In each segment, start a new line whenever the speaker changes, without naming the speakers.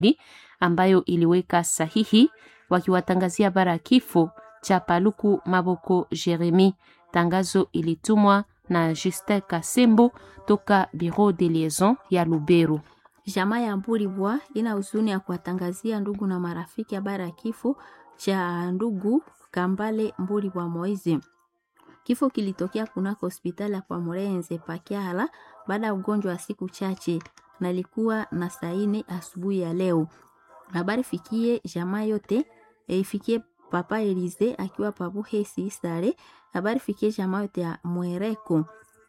ambayo iliweka sahihi wakiwatangazia habari ya kifo cha Paluku Maboko Jeremi. Tangazo ilitumwa na Justin Kasembo toka Bureau de Liaison ya Lubero.
Jamaa ya Mbulibwa ina huzuni ya kuwatangazia ndugu na marafiki habari ya kifo cha ndugu Kambale Mbulibwa Moize. Kifo kilitokea kunako hospitali ya kwa Murenze Pakiala baada ya ugonjwa wa siku chache na ilikuwa na saini asubuhi ya leo. Habari fikie jamaa yote e, ifikie papa Elize akiwa pabuhesi sare. Habari fikie jamaa yote ya Mwereko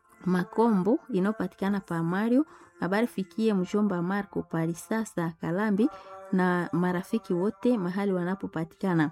Makombo inayopatikana pa Mario. Habari fikie mjomba Marco Palisasa Kalambi na marafiki wote mahali wanapopatikana.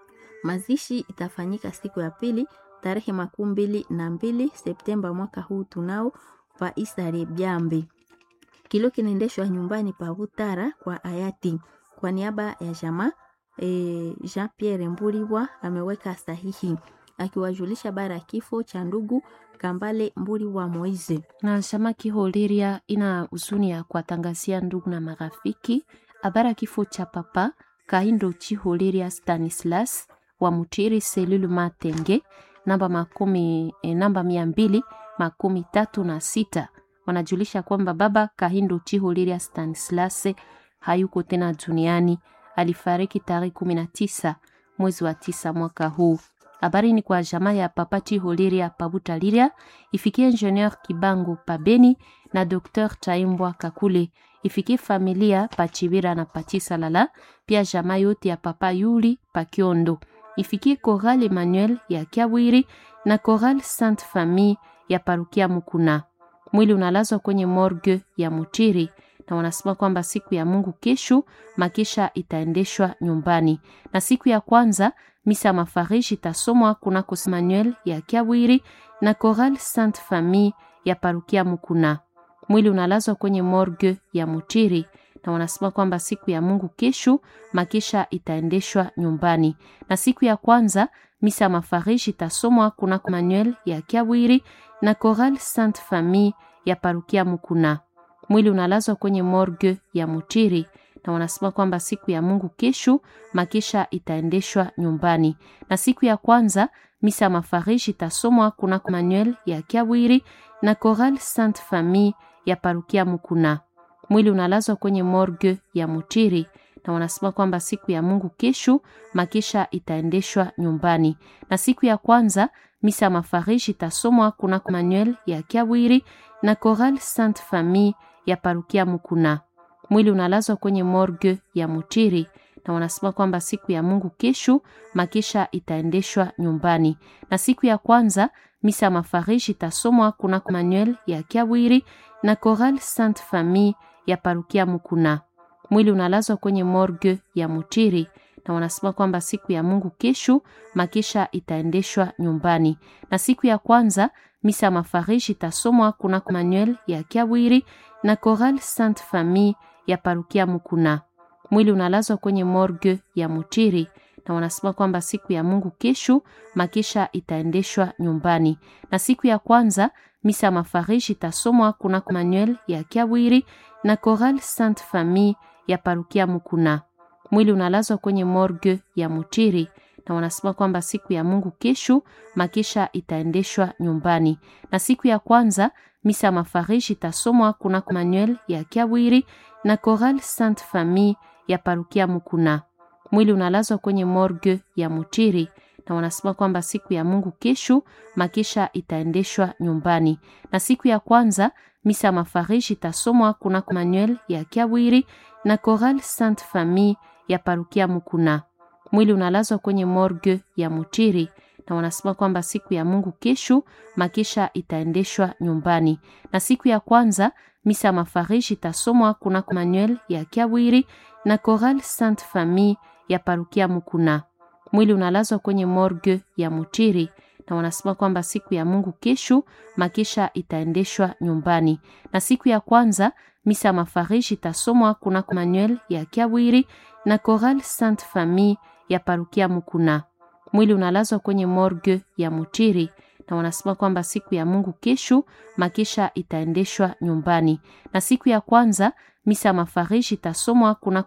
Mazishi itafanyika siku ya pili tarehe makumi mbili na mbili Septemba mwaka huu tunao pa Isare Byambi. Kilo kinaendeshwa nyumbani pa Butara kwa hayati. Kwa niaba ya jamaa e, Jean Pierre Mbulibwa ameweka sahihi akiwajulisha bara ya kifo cha ndugu Kambale Mbulibwa Moize.
Na chama Kiholiria ina huzuni ya kuwatangazia ndugu na marafiki habari ya kifo cha papa Kahindo Chiholiria Stanislas wa Mutiri selulu Matenge namba makumi e, namba mia mbili makumi tatu na sita wanajulisha kwamba baba Kahindo Chiholiria Stanislas hayuko tena duniani. Alifariki tarehe kumi na tisa mwezi wa tisa mwaka huu. Habari ni kwa jamaa ya papa Chiholiria Pabutaliria ifikie Ingenieur Kibango Pabeni na Dr Chaimbwa Kakule ifikie familia Pachibira na Pachisalala, pia jamaa yote ya papa Yuli Pakiondo ifikie Choral Emmanuel ya Kiawiri na Choral Sainte Famille ya Parukia Mukuna. Mwili unalazwa kwenye morgue ya Mutiri na wanasema kwamba siku ya Mungu kesho makisha itaendeshwa nyumbani, na siku ya kwanza misa mafariji itasomwa kunako Emmanuel ya Kiawiri na Choral Sainte Famille ya Parukia Mukuna. Mwili unalazwa kwenye morgue ya Mutiri na wanasema kwamba siku ya Mungu kesho makisha itaendeshwa nyumbani, na siku ya kwanza misa mafariji itasomwa kunako Emmanuel ya Kiawiri na Choral Sainte Famille ya Parukia Mukuna. Mwili unalazwa kwenye morgue ya Mutiri na wanasema kwamba siku ya Mungu kesho makisha itaendeshwa nyumbani, na siku ya kwanza misa mafariji itasomwa kunako Emmanuel ya Kiawiri na Choral Sainte Famille ya Parukia Mukuna. Mwili unalazwa kwenye morgue ya Mutiri na wanasema kwamba siku ya Mungu kesho makisha itaendeshwa nyumbani, na siku ya kwanza misa mafariji itasomwa kunako Emmanuel ya Kiawiri na Choral Sainte Famille ya Parukia Mukuna. Mwili unalazwa kwenye morgue ya Mutiri na wanasema kwamba siku ya Mungu kesho makisha itaendeshwa nyumbani, na siku ya kwanza misa mafariji itasomwa kunako Emmanuel ya Kiawiri na Choral Sainte Famille ya Parukia Mukuna. Mwili unalazwa kwenye morgue ya Mutiri na wanasema kwamba siku ya Mungu kesho makisha itaendeshwa nyumbani, na siku ya kwanza misa mafariji itasomwa kunako Emmanuel ya Kiawiri na Choral Sainte Famille ya Parukia Mukuna. Mwili unalazwa kwenye morgue ya Mutiri na wanasema kwamba siku ya Mungu kesho makisha itaendeshwa nyumbani, na siku ya kwanza misa mafariji itasomwa kunako Emmanuel ya Kiawiri na Choral Sainte Famille ya Parukia Mukuna. Mwili unalazwa kwenye morgue ya Mutiri na wanasema kwamba siku ya Mungu kesho makisha itaendeshwa nyumbani, na siku ya kwanza misa mafariji itasomwa kunako Emmanuel ya Kiawiri na Choral Sainte Famille ya Parukia Mukuna. Mwili unalazwa kwenye morgue ya Mutiri na wanasema kwamba siku ya Mungu kesho makisha itaendeshwa nyumbani, na siku ya kwanza misa mafariji itasomwa kunako Emmanuel ya Kiawiri na Choral Sainte Famille ya Parukia Mukuna. Mwili unalazwa kwenye morgue ya Mutiri na wanasema kwamba siku ya Mungu kesho makisha itaendeshwa nyumbani, na siku ya kwanza misa mafariji itasomwa kunako Emmanuel ya Kiawiri na Choral Sainte Famille ya Parukia Mukuna. Mwili unalazwa kwenye morgue ya Mutiri na wanasema kwamba siku ya Mungu kesho makisha itaendeshwa nyumbani, na siku ya kwanza misa mafariji itasomwa kunako Emmanuel ya Kiawiri na Choral Sainte Famille ya Parukia Mukuna. Mwili unalazwa kwenye morgue ya Mutiri na wanasema kwamba siku ya Mungu kesho makisha itaendeshwa nyumbani, na siku ya kwanza misa mafariji itasomwa kunako